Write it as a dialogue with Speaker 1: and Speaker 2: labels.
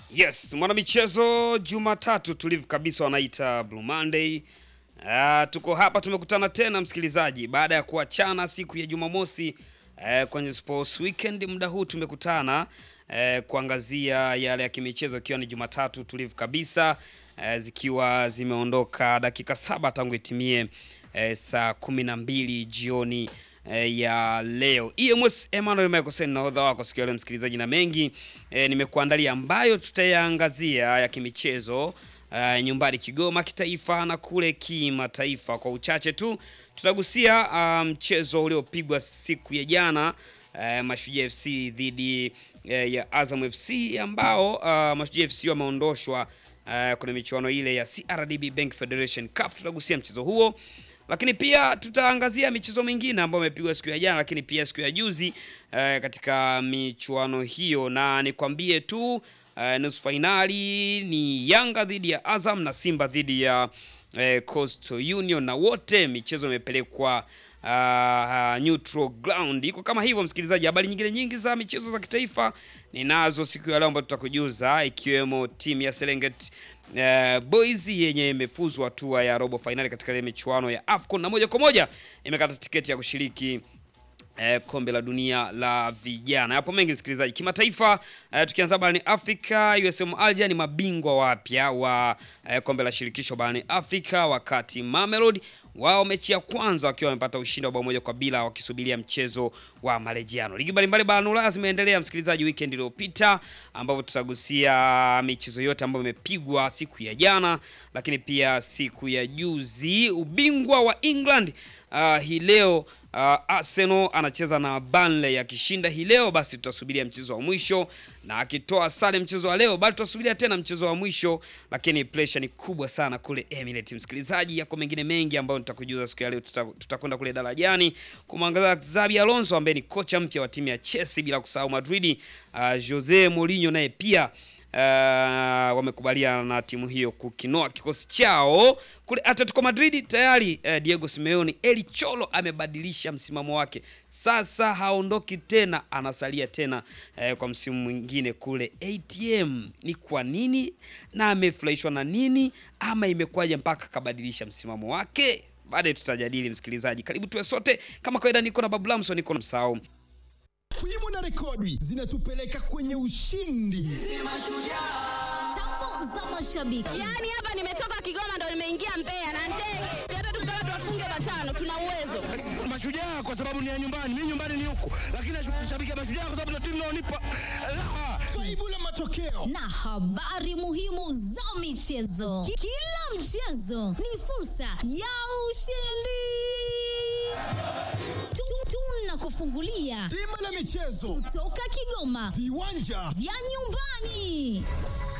Speaker 1: Yes, mwanamichezo, Jumatatu tulivu kabisa wanaita Blue Monday. Uh, tuko hapa tumekutana tena msikilizaji, baada ya kuachana siku ya Jumamosi uh, kwenye Sports Weekend. Muda huu tumekutana uh, kuangazia yale ya kimichezo, ikiwa ni Jumatatu tulivu kabisa uh, zikiwa zimeondoka dakika saba tangu itimie uh, saa kumi na mbili jioni eh, ya leo. EMS Emmanuel Michael nahodha wako siku ya leo msikilizaji, na mengi eh, nimekuandalia ambayo tutayaangazia ya kimichezo eh, nyumbani Kigoma, kitaifa na kule kimataifa. Kwa uchache tu tutagusia ah, mchezo uliopigwa siku ya jana eh, Mashujaa FC dhidi eh, ya Azam FC ambao ah, Mashujaa FC wameondoshwa eh, kwenye michuano ile ya CRDB Bank Federation Cup. Tutagusia mchezo huo lakini pia tutaangazia michezo mingine ambayo imepigwa siku ya jana, lakini pia siku ya juzi eh, katika michuano hiyo, na nikwambie tu eh, nusu fainali ni Yanga dhidi ya Azam na Simba dhidi ya eh, Coastal Union, na wote michezo imepelekwa uh, neutral ground. Iko kama hivyo, msikilizaji. Habari nyingine nyingi za michezo za kitaifa ninazo siku ya leo ambayo tutakujuza, ikiwemo timu ya Serengeti Uh, Boys yenye imefuzu hatua ya robo fainali katika ile michuano ya AFCON na moja kwa moja imekata tiketi ya kushiriki eh, kombe la dunia la vijana. Hapo mengi msikilizaji. Kimataifa eh, tukianza barani Afrika, USM Alger ni mabingwa wapya wa eh, kombe la shirikisho barani Afrika, wakati Mamelodi wao mechi ya kwanza wakiwa wamepata ushindi wa bao moja kwa bila wakisubiria mchezo wa marejeano. Ligi mbalimbali barani Ulaya zimeendelea msikilizaji, weekend iliyopita, ambapo tutagusia michezo yote ambayo imepigwa siku ya jana, lakini pia siku ya juzi. Ubingwa wa England uh, hii leo Uh, Arsenal anacheza na Burnley. Akishinda hii leo basi tutasubiria mchezo wa mwisho, na akitoa sare mchezo wa leo bali tutasubiria tena mchezo wa mwisho, lakini pressure ni kubwa sana kule Emirates. Msikilizaji, yako mengine mengi ambayo nitakujuza siku ya leo. Tutakwenda tuta kule darajani kumwangalia Xabi Alonso ambaye ni kocha mpya wa timu ya Chelsea, bila kusahau Madrid. Uh, Jose Mourinho naye pia Uh, wamekubaliana na timu hiyo kukinoa kikosi chao kule Atletico Madrid. Tayari uh, Diego Simeone El Cholo amebadilisha msimamo wake, sasa haondoki tena, anasalia tena uh, kwa msimu mwingine kule ATM. Ni kwa nini na amefurahishwa na nini, ama imekuwaje mpaka kabadilisha msimamo wake? Baadaye tutajadili msikilizaji, karibu tuwe sote kama kawaida. Niko na Babu Lamso, niko na msahau
Speaker 2: Takwimu na rekodi zinatupeleka kwenye ushindi.
Speaker 3: Tambo za mashabiki.
Speaker 4: Yaani hapa nimetoka Kigoma ndo nimeingia Mbeya na ndege. Hata tukitaka tuwafunge matano tuna uwezo.
Speaker 5: Mashujaa kwa sababu ni ya nyumbani, mimi nyumbani ni huku, lakini nashabikia Mashujaa kwa sababu ndio timu inaonipa raha.
Speaker 2: Faibu la matokeo
Speaker 3: Na habari muhimu za michezo. Ki- Kila mchezo ni fursa ya ushindi. Tu- Tunakufungulia
Speaker 2: bima la michezo,
Speaker 3: toka Kigoma
Speaker 2: viwanja
Speaker 3: vya nyumbani.